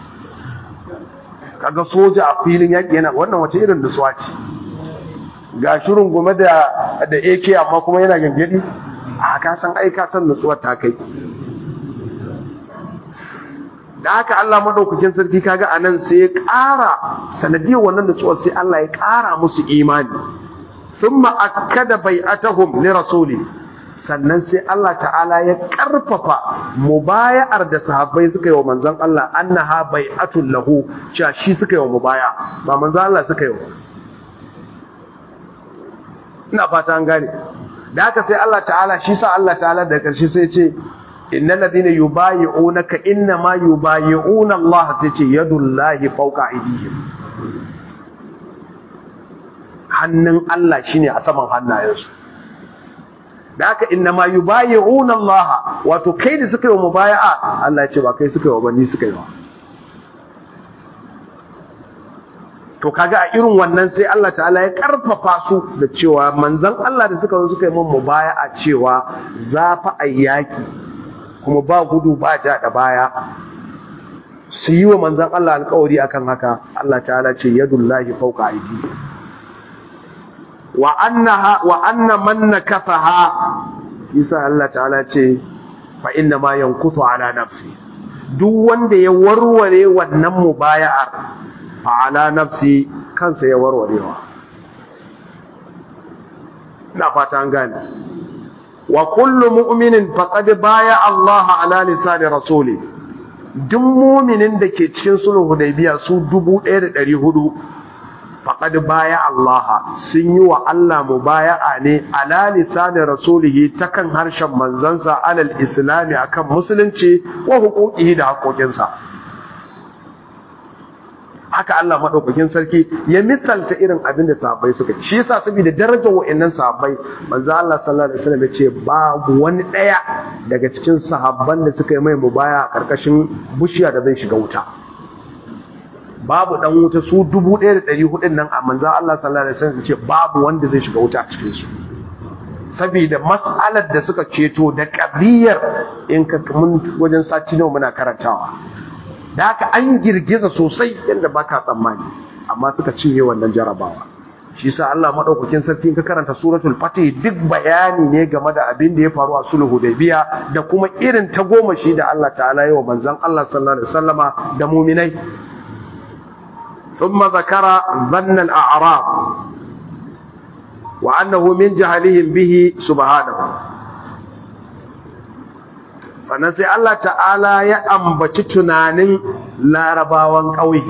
kaga soja a filin yaki yana wannan wace irin nutsuwa ce ga shirin gome da da AK amma kuma yana gangadi a ka san ai ka san nutsuwar ta kai da haka Allah madaukakin sarki kaga anan sai ya ƙara sanadiyar wannan nutsuwar sai Allah ya ƙara musu imani thumma akkada bai'atahum li rasuli sannan sai Allah ta'ala ya ƙarfafa mubaya'ar da sahabbai suka yi wa manzon Allah annaha bai'atul lahu cewa shi suka yi wa mubaya ba manzon Allah suka yi wa ina fata an gane da haka sai Allah ta'ala shi sa Allah ta'ala da ƙarshe sai ce innal ladina yubayi'unaka innama yubayi'una Allah sai ce yadullahi fawqa aydihim hannun Allah shine a saman hannayensu da haka innama yubayi'una Allah wato kai da suka yi wa mubaya'a Allah ya ce ba kai suka yi wa ba ni suka yi wa to kaga a irin wannan sai Allah ta'ala ya karfafa su da cewa manzon Allah da suka zo suka yi mun mubaya'a cewa za fa ayyaki kuma ba gudu ba ja da baya su yi wa manzan Allah alkawari akan haka Allah ta'ala ce yadullahi fawqa aidi wa annaha wa anna man nakafaha isa Allah ta'ala ce fa inna ma yankutu ala nafsi duk wanda ya warware wannan mubaya'ar fa ala nafsi kansa ya warwarewa ina fata an gane wa kullu mu'minin faqad baya Allah ala lisani rasuli duk mu'minin da ke cikin sulhu hudaybiya su 1400 faqad baya Allah sun yi wa Allah mubaya'a ne ala lisani rasulihi ta kan harshen manzansa alal islami akan musulunci wa huquqihi da haƙoƙinsa haka Allah madaukakin sarki ya misalta irin abin da sahabbai suka yi shi yasa saboda darajar wa'annan sahabbai manzo Allah sallallahu alaihi wasallam ya ce babu wani daya daga cikin sahabban da suka yi mai mubaya a karkashin bushiya da zai shiga wuta babu dan wuta su 1400 nan a manzo Allah sallallahu alaihi wasallam ya ce babu wanda zai shiga wuta a cikin su saboda mas'alar da suka ceto da qadiyar in ka mun wajen sati nawa muna karantawa da haka an girgiza sosai yadda baka tsammani amma suka cinye wannan jarabawa shi sa Allah madaukakin sarki ka karanta suratul fatih duk bayani ne game da abin da ya faru a sulhu hudaybiya da kuma irin ta goma shi da Allah ta'ala yi wa manzon Allah sallallahu alaihi wasallama da mu'minai thumma zakara dhanna al-a'rab wa annahu min jahlihim bihi subhanahu sannan sai Allah ta'ala ya ambaci tunanin larabawan ƙauye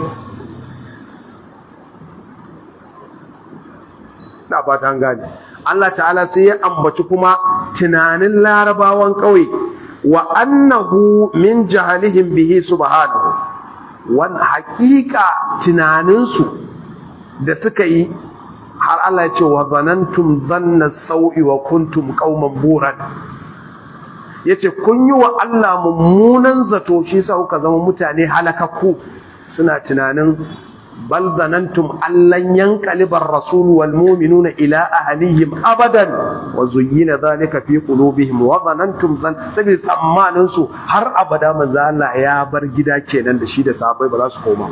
na fatan gani Allah ta'ala sai ya ambaci kuma tunanin larabawan ƙauye wa annahu min jahalihim bihi subhanahu wan haƙiƙa tunaninsu da suka yi har Allah ya ce wa zanantum zanna sau'i wa kuntum qauman buran ya ce kun yi wa Allah mummunan zato shi sa kuka zama mutane halakakku suna tunanin bal zanantum allan yanqalibar rasul wal mu'minuna ila ahlihim abadan wa zuyyina dhalika fi qulubihim wa zanantum zan sabi tsammanin su har abada manzo Allah ya bar gida kenan da shi da sahabbai ba za su koma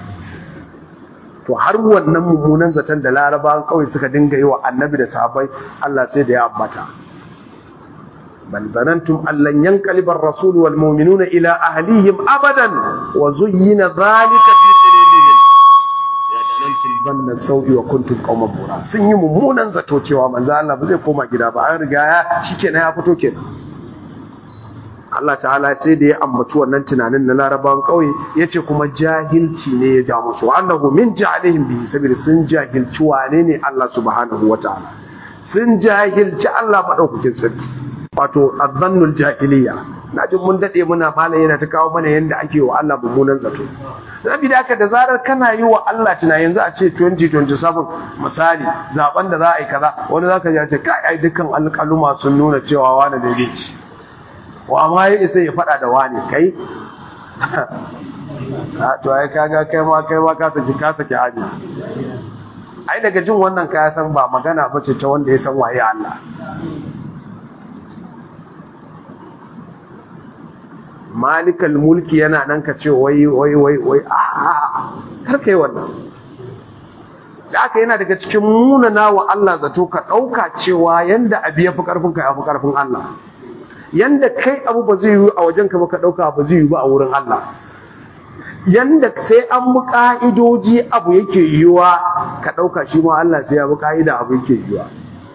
to har wannan mummunan zaton da larabawan kawai suka dinga yi wa annabi da sahabbai Allah sai da ya ambata بل ظننتم أن لن ينقلب الرسول والمؤمنون إلى أهليهم أبدا وزين ذلك في قلوبهم يا ظننتم ظن السوء وكنتم قوما بورا sun yi mummunan zato cewa manzo Allah ba zai koma gida ba an riga ya shikenan ya fito kenan Allah ta'ala sai da ya ambaci wannan tunanin na larabawan kauye yace kuma jahilci ne ya ja musu annahu min jahilihim bi sabir sun jahilci wane ne Allah subhanahu wataala sun jahilci Allah madaukakin sarki wato azzannul jahiliya na jin mun dade muna malam yana ta kawo mana yanda ake wa Allah mummunan zato saboda haka da zarar kana yi wa Allah tuna yanzu a ce 2027 misali zaben da za a yi kaza wani zaka ji ce kai ai dukkan alƙaluma sun nuna cewa wani da yake ci wa ma ya isa ya fada da wani kai to ai kaga kai ma kai ma ka saki ka saki haji ai daga jin wannan ka san ba magana ba ce ta wanda ya san waye Allah malikal mulki yana nan ka ce wai wai wai wai a kar kai wannan da aka yana daga cikin munana wa Allah zato ka ɗauka cewa yanda abu ya fi ƙarfin ka ya fi ƙarfin Allah yanda kai abu ba zai yi a wajen ka ba ka ɗauka ba zai yi ba a wurin Allah yanda sai an bi ƙa'idoji abu yake yiwa ka ɗauka shi ma Allah sai ya bi ƙa'ida abu yake yiwa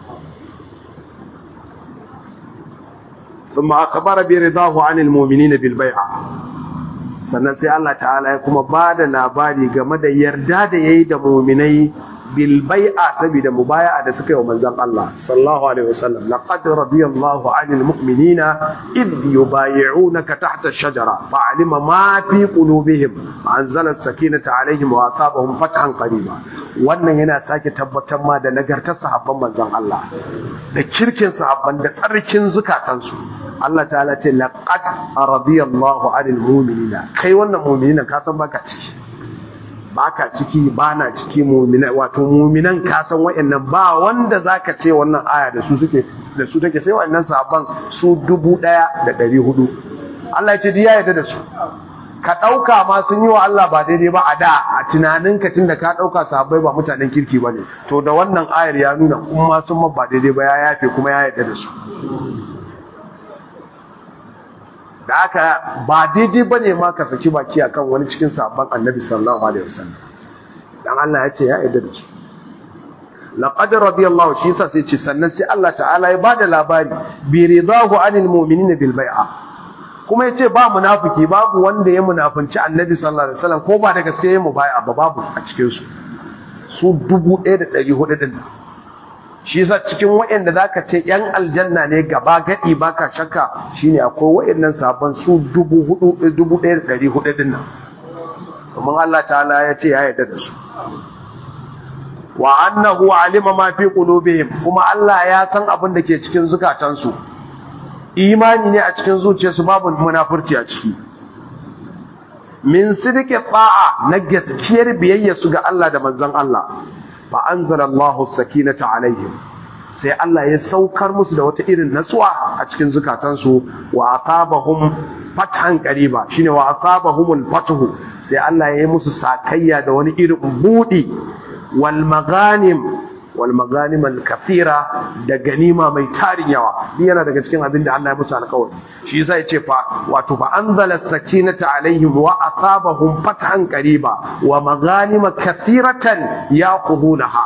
ثم أخبر برضاه عن المؤمنين بالبيعة sannan sai Allah ta'ala ya kuma ba da labari game da yarda da yayi da mu'minai bil bai'a saboda mubaya'a da suka yi wa manzon Allah sallallahu alaihi wasallam laqad radiyallahu 'anil mu'minina id yubay'unaka tahta ash-shajara fa'alima ma fi qulubihim anzala as-sakinata 'alaihim wa asabahum fathan qariba wannan yana sake tabbatar ma da nagartar sahabban manzon Allah da kirkin sahabban da tsarkin zukatansu Allah ta'ala ce laqad radiyallahu 'anil mu'minina kai wannan mu'minina ka san baka ciki baka ciki bana ciki mu'mina wato mu'minan ka san wayannan ba wanda zaka ce wannan aya da su suke da su take sai wayannan sahabban su 1400 Allah ya ce diya yarda da su ka dauka ma sun yi wa Allah ba daidai ba a da a tunaninka tunda ka dauka sahabbai ba mutanen kirki bane to da wannan ayar ya nuna kuma sun ma ba daidai ba ya yafe kuma ya yarda da su da aka ba daidai ba ne ma ka saki baki akan wani cikin sabon annabi sallallahu alaihi wasallam dan Allah ya ce ya yarda da su laqad radiyallahu shi yasa sai ce sannan sai Allah ta'ala ya bada labari bi ridahu anil mu'minina bil bai'a kuma yace ba munafiki babu wanda ya munafinci annabi sallallahu alaihi wasallam ko ba da gaske ya mubai'a ba babu a cikin su su 1400 din shi yasa cikin waɗanda zaka ce yan aljanna ne gaba gadi baka shakka shine akwai waɗannan sabon su 1400 din nan kuma Allah ta'ala ya ce ya yarda da su wa annahu alima ma fi qulubihim kuma Allah ya san abin da ke cikin zukatansu imani ne a cikin zuciyarsu babu munafurci a ciki min sidiki ta'a na gaskiyar biyayya su ga Allah da manzon Allah fa anzalallahu sakinata alaihim sai Allah ya saukar musu da wata irin natsuwa a cikin zukatansu wa asabahum fathan qariba shine wa asabahumul fathu sai Allah ya yi musu sakayya da wani irin budi wal maghanim wal maghanim al kathira da ganima mai tarin yawa din yana daga cikin abin da Allah ya musu alƙawari shi yasa yace fa wato fa anzala sakinata alaihim wa asabahum fathan qariba wa maghanim kathiratan yaqudunaha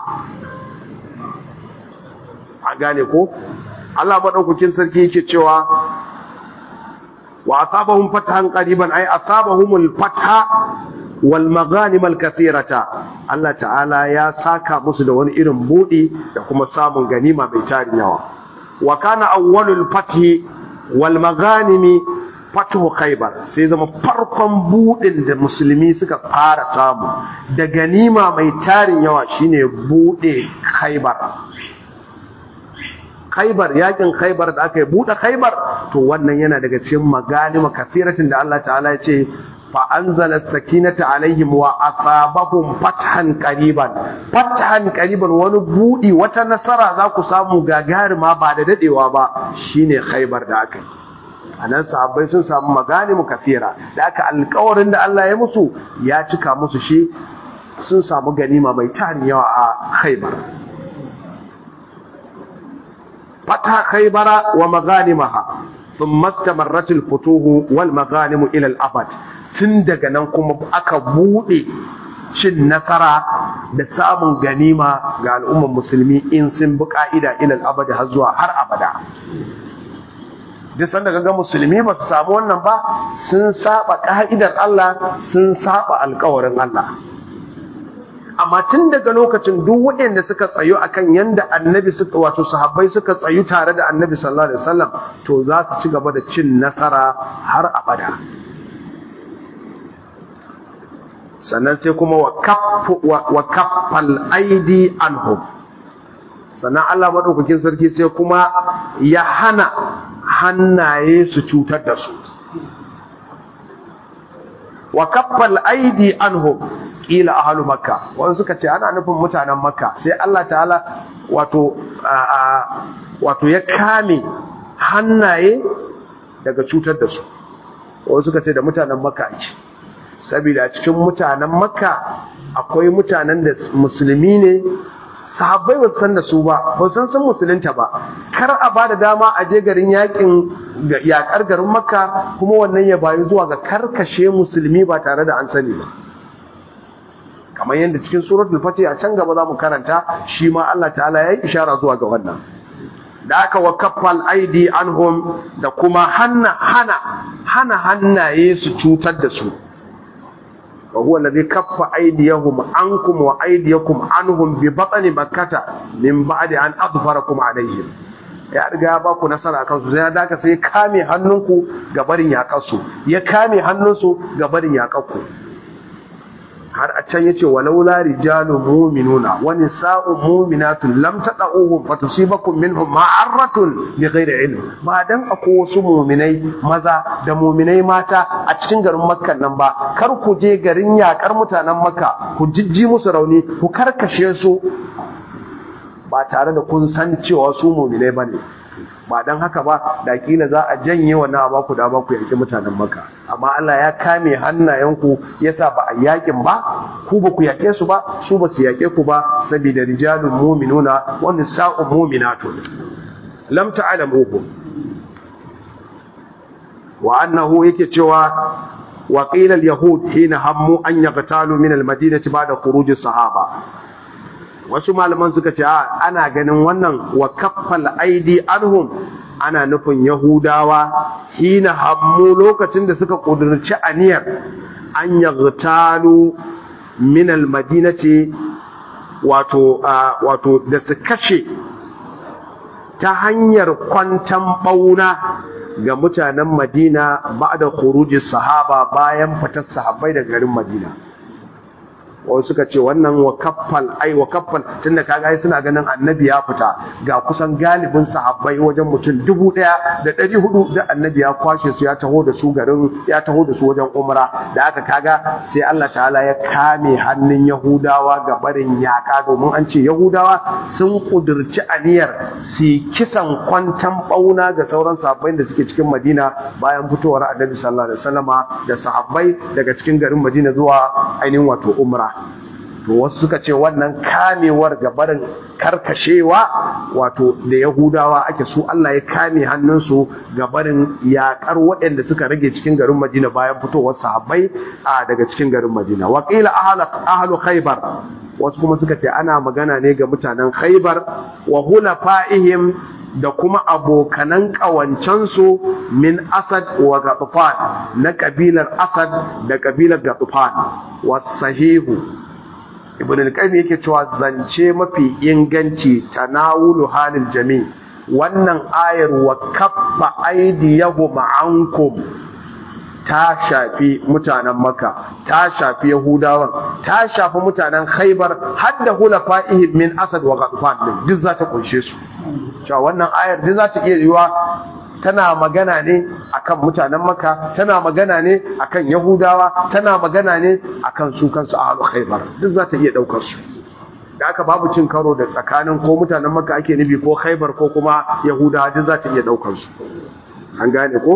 a gane ko Allah madaukakin sarki yake cewa wa asabahum fathan qariban ay asabahumul fatha wal maghanim al kathirata Allah ta'ala ya saka musu da wani irin budi da kuma samun ganima mai tarin yawa wa kana awwalul fathi wal maghanimi fathu khaybar sai zama farkon budin da musulmi suka fara samu da ganima mai tarin yawa shine bude khaybar khaybar yakin khaybar da aka yi bude khaybar to wannan yana daga cikin maganima kathiratin da Allah ta'ala ya ce فأنزل السكينة عليهم وأصابهم فتحا قريبا فتحا قريبا ونبودي وتنصر ذاك سامو غاغار ما بعد ددewa ba shine Khaibar da aka anan sahabbai sun samu magani mu kafira da aka alƙawarin da Allah ya musu ya cika musu shi sun samu ganima mai tarin yawa a Khaibar fata Khaibara wa maganimaha ثم استمرت الفتوح والمغانم إلى الأبد tun daga nan kuma aka buɗe cin nasara da samun ganima ga al'ummar musulmi in sun bi ka'ida ilal abada har zuwa har abada duk sanda ga musulmi ba su samu wannan ba sun saba ka'idar Allah sun saba alkawarin Allah amma tun daga lokacin duk waɗanda suka tsayu akan yanda annabi suka wato sahabbai suka tsayu tare da annabi sallallahu alaihi wasallam to za su ci gaba da cin nasara har abada sannan sai kuma wa kaffal aidi anhum sannan Allah madaukakin sarki sai kuma ya hana hannaye su cutar da su wa kaffal aidi anhum qila ahlu makka wanda suka ce ana nufin mutanen makka sai Allah ta'ala wato wato ya kame hannaye daga cutar da su wanda suka ce da mutanen makka ake saboda cikin mutanen makka akwai mutanen da musulmi ne sahabbai ba san da su ba ba san san musulunta ba kar a ba da dama a je garin yakin yakar garin makka kuma wannan ya bayu zuwa ga karkashe musulmi ba tare da an sani ba kamar yadda cikin suratul fatih a can gaba zamu karanta shi ma Allah ta'ala ya yi ishara zuwa ga wannan da aka wa kaffal aidi anhum da kuma hana hana hana hannaye su cutar da su وهو الذي كف أيديهم عنكم وأيديكم عنهم ببطن مكة من بعد أن أظفركم عليهم ya riga ya baku nasara a kansu sai da sai kame hannunku ga barin yaƙarsu ya kame hannunsu ga barin yaƙarku har a can yace walaula rijalu mu'minuna wa nisa'u mu'minatun lam tad'uhum fatusibakum minhum ma'aratun bighairi ilm ba dan akwai wasu mu'minai maza da mu'minai mata a cikin garin makka nan ba kar ku je garin yakar mutanen makka ku jijji musu rauni ku karkashe su ba tare da kun san cewa su mu'minai bane ba dan haka ba da kila za a janye wannan abu ku da ba ku yaki mutanen makka amma Allah ya kame hannayenku yasa ba a yakin ba ku ba ku yake su ba su ba su yake ku ba saboda rijalun mu'minuna wa nisa'u mu'minatun lam ta'lamuhu wa annahu yake cewa wa qila al-yahud hina hammu an yaqtalu min al-madinati ba'da khuruj as-sahaba wasu malaman suka ce ana ganin wannan wa kaffal aidi anhum ana nufin yahudawa hina hammu lokacin da suka kudurci aniyar an yaghtalu min almadinati wato wato da su kashe ta hanyar kwantan bauna ga mutanen madina ba'da khuruji sahaba bayan fitar sahabbai daga garin madina wasu suka ce wannan wa kaffal ai wa kaffal tunda kaga ai suna ganin annabi ya fita ga kusan galibin sahabbai wajen mutum dubu ɗaya da ɗari hudu da annabi ya kwashe su ya taho da su garin ya taho da su wajen umra da aka kaga sai Allah ta'ala ya kame hannun yahudawa ga barin yaka domin an ce yahudawa sun kudurci aniyar su kisan kwantan bauna ga sauran sahabbai da suke cikin madina bayan fitowar annabi sallallahu alaihi wasallama da sahabbai daga cikin garin madina zuwa ainihin wato umra to wasu suka ce wannan kamewar gabarin karkashewa wato da yahudawa ake su Allah ya kame hannunsu gabarin yakar waɗanda suka rage cikin garin madina bayan fitowar sahabbai a daga cikin garin madina waƙila ahlu khaybar wasu kuma suka ce ana magana ne ga mutanen khaybar wa hulafa'ihim da kuma abokanan ƙawancensu min asad wa gatufan na ƙabilar asad da ƙabilar gatufan wasahihu ibn al-qayyim yake cewa zance mafi inganci tanawulu halil jami wannan ayar wa kaffa aydiyahum ankum ta shafi mutanen maka ta shafi yahudawan ta shafi mutanen khaybar har da hulafa'ihim min asad wa gatufan duk za ta kunshe su cewa wannan ayar duk za ta iya yiwa tana magana ne akan mutanen maka tana magana ne akan yahudawa tana magana ne akan su kansu ahlul khaybar duk za ta iya daukar su da aka babu cin karo da tsakanin ko mutanen maka ake nufi ko khaybar ko kuma yahudawa duk za ta iya daukar su an gane ko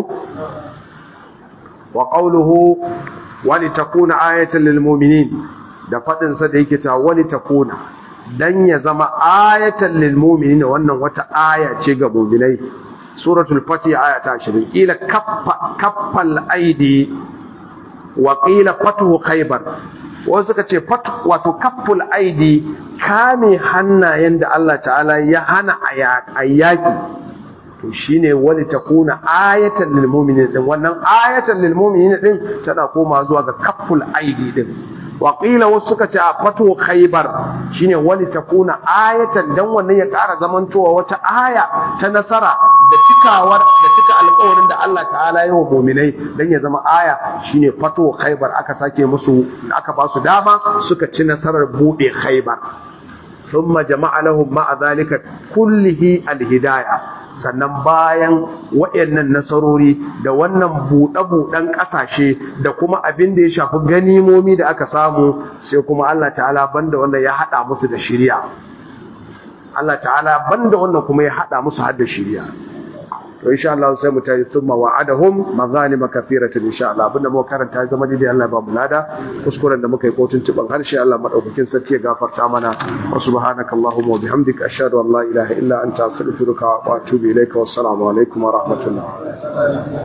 wa qawluhu wa litakuna ayatan lil mu'minin da fadin sa da yake ta wa litakuna dan ya zama ayatan lil mu'minin wannan wata aya ce ga mu'minai suratul fatih aya ta 20 ila kaffa kaffal aidi wa qila fatuhu khaybar wasu suka ce fatu wato kafful aidi kame hannayen da Allah ta'ala ya hana ayyaki to shine wani takuna ayatan lil mu'minin din wannan ayatan lil mu'minin din tana koma zuwa ga kafful aidi din waƙila wasu suka ce a fato khaibar shine wani ta kuna ayatan dan wannan ya ƙara zamantowa wata aya ta nasara da cikawar da cika alƙawarin da Allah ta'ala yi wa muminai dan ya zama aya shine fato khaibar aka sake musu aka ba su dama suka ci nasarar buɗe khaibar ثم جمع لهم مع ذلك كله الهداية sannan bayan waɗannan nasarori da wannan buɗe-buɗen ƙasashe da kuma abin da ya shafi ganimomi da aka samu sai kuma Allah ta'ala banda wanda ya haɗa musu da shirya Allah ta'ala banda wannan kuma ya haɗa musu har da shirya to insha Allah sai mu tayi thumma wa'adahum maghanima kathiratan insha Allah abinda muka karanta ya zama dai Allah ba mu lada kuskuren da muka yi kotun tuban harshe Allah madaukakin sarki ya gafarta mana wa subhanakallahumma wa bihamdika ashhadu an la ilaha illa anta astaghfiruka wa atubu ilaika wassalamu alaikum wa rahmatullah